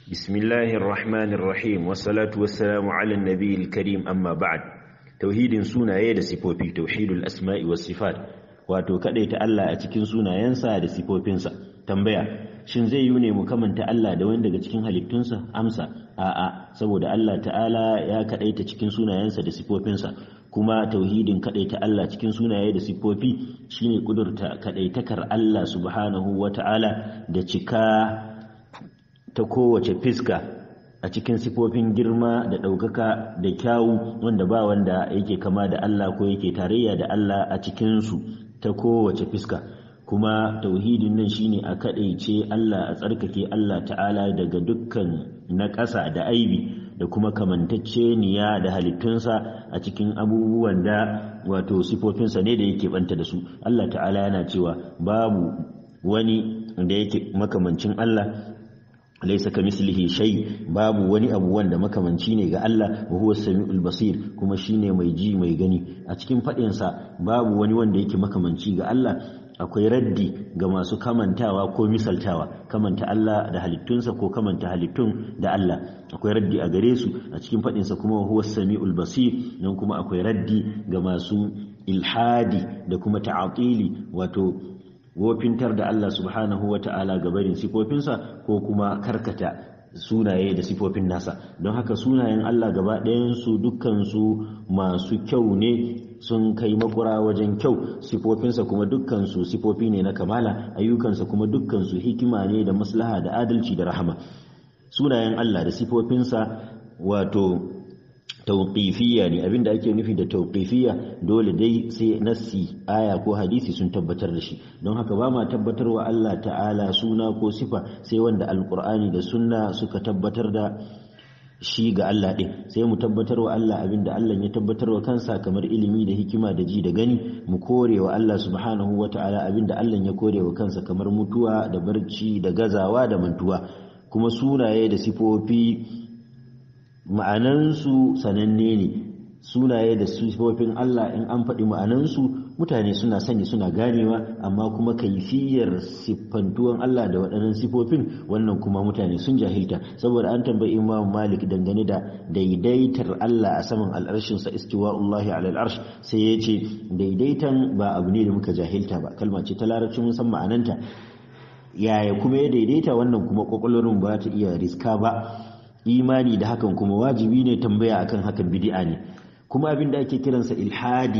بسم الله الرحمن الرحيم والصلاة والسلام على النبي الكريم أما بعد توحيد سونا يد سيبوبي توحيد الأسماء والصفات wato kadaita Allah a cikin sunayensa da sifofinsa tambaya shin zai yi ne mu kamanta Allah da wani daga cikin halittunsa amsa a'a saboda Allah ta'ala ya kadaita cikin sunayensa da sifofinsa kuma tauhidin kadaita Allah cikin sunaye da sifofi shine kudurta kadaitakar Allah subhanahu wata'ala da cika ta kowace fiska a cikin sifofin girma da ɗaukaka da kyawu wanda ba wanda yake kama da Allah ko yake tarayya da Allah a cikinsu ta kowace fiska kuma tauhidin nan shine a kaɗaice Allah a tsarkake Allah ta'ala daga dukkan na ƙasa da aibi da kuma kamantacceniya da halittunsa a cikin abubuwan da wato sifofinsa ne da yake banta da su Allah ta'ala yana cewa babu wani da yake makamancin Allah laisa ka mislihi shay babu wani abu wanda makamanci ne ga Allah wa huwa samiul basir kuma shine mai ji mai gani a cikin fadin sa babu wani wanda yake makamanci ga Allah akwai raddi ga masu kamantawa ko misaltawa kamanta Allah da halittunsa ko kamanta halittun da Allah akwai raddi a gare su a cikin fadin sa kuma huwa samiul basir nan kuma akwai raddi ga masu ilhadi da kuma ta'atili wato wofintar da Allah subhanahu wa ta'ala ga barin sifofinsa ko kuma karkata sunaye da sifofin nasa don haka sunayen Allah gaba ɗayansu dukkansu masu kyau ne sun kai makura wajen kyau sifofinsa kuma dukkansu sifofi ne na kamala ayyukansa kuma dukkansu hikima ne da maslaha da adalci da rahama sunayen Allah da sifofinsa wato tauqifiyya ne abinda ake nufi da tauqifiyya dole dai sai nassi aya ko hadisi sun tabbatar da shi don haka ba ma tabbatar wa Allah ta'ala suna ko sifa sai wanda alqur'ani da sunna suka tabbatar da shi ga Allah ɗin sai mu tabbatar wa Allah abinda Allah ya tabbatar wa kansa kamar ilimi da hikima da ji da gani mu kore wa Allah subhanahu wa ta'ala abinda Allah ya kore wa kansa kamar mutuwa da barci da gazawa da mantuwa kuma sunaye da sifofi ma'anansu sananne ne sunaye da sifofin Allah in an faɗi ma'anansu mutane suna sani suna ganewa amma kuma kaifiyar siffantuwan Allah da waɗannan sifofin wannan kuma mutane sun jahilta saboda an tambayi Imam Malik dangane da daidaitar Allah a saman al'arshinsa istiwa'ullahi ala al'arsh sai ya ce daidaitan ba abu ne da muka jahilta ba kalma ce ta larabci mun san ma'ananta yaya kuma ya daidaita wannan kuma kwakwalwarin ba ta iya riska ba imani da hakan kuma wajibi ne tambaya akan hakan bid'a ne kuma abin da ake kiransa ilhadi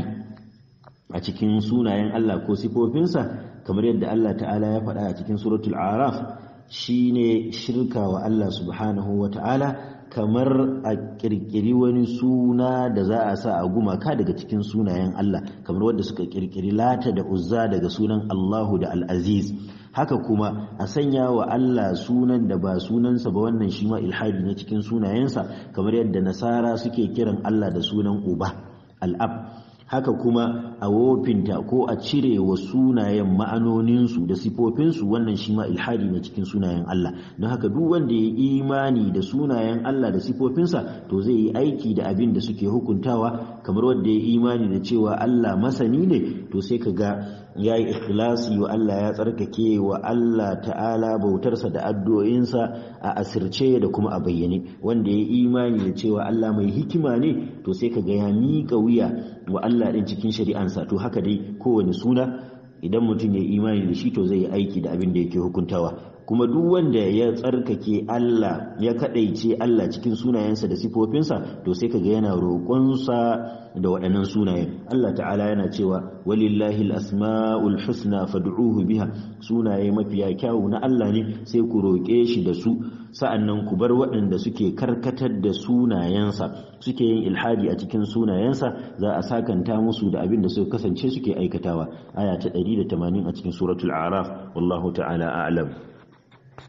a cikin sunayen Allah ko sifofinsa kamar yadda Allah ta'ala ya faɗa a cikin suratul araf shine shirka wa Allah subhanahu wa ta'ala kamar a kirkiri wani suna da za a sa a gumaka daga cikin sunayen Allah kamar wadda suka kirkiri lata da uzza daga sunan Allahu da al-aziz haka kuma a sanya wa Allah sunan da ba sunansa ba wannan shi ma ilhadi ne cikin sunayensa kamar yadda nasara suke kiran Allah da sunan uba al'ab haka kuma a wofinta ko a cire wa sunayen ma'anoninsu da sifofinsu wannan shi ma ilhadi ne cikin sunayen Allah don haka duk wanda ya imani da sunayen Allah da sifofinsa to zai yi aiki da abin da suke hukuntawa kamar wanda ya imani da cewa Allah masani ne to sai ka ga ya yi ikhlasi wa Allah ya tsarkake wa Allah ta'ala bautarsa da addu'o'insa a asirce da kuma a bayyane wanda ya imani da cewa Allah mai hikima ne to sai ka ga ya miƙa wuya wa Allah ɗin cikin shari'ansa to haka dai kowane suna idan mutum ya imani da shi to zai yi aiki da abin da yake hukuntawa kuma duk wanda ya tsarkake Allah ya kadaice Allah cikin sunayensa da sifofinsa to sai kaga yana roƙonsa da waɗannan sunayen Allah ta'ala yana cewa walillahi al-asma'ul husna fad'uhu biha sunaye mafiya kyawu na Allah ne sai ku roƙe shi da su sa'annan ku bar waɗanda suke karkatar da sunayensa suke yin ilhadi a cikin sunayensa za a sakanta musu da abin da suka kasance suke aikatawa aya ta 180 a cikin suratul araf wallahu ta'ala a'lam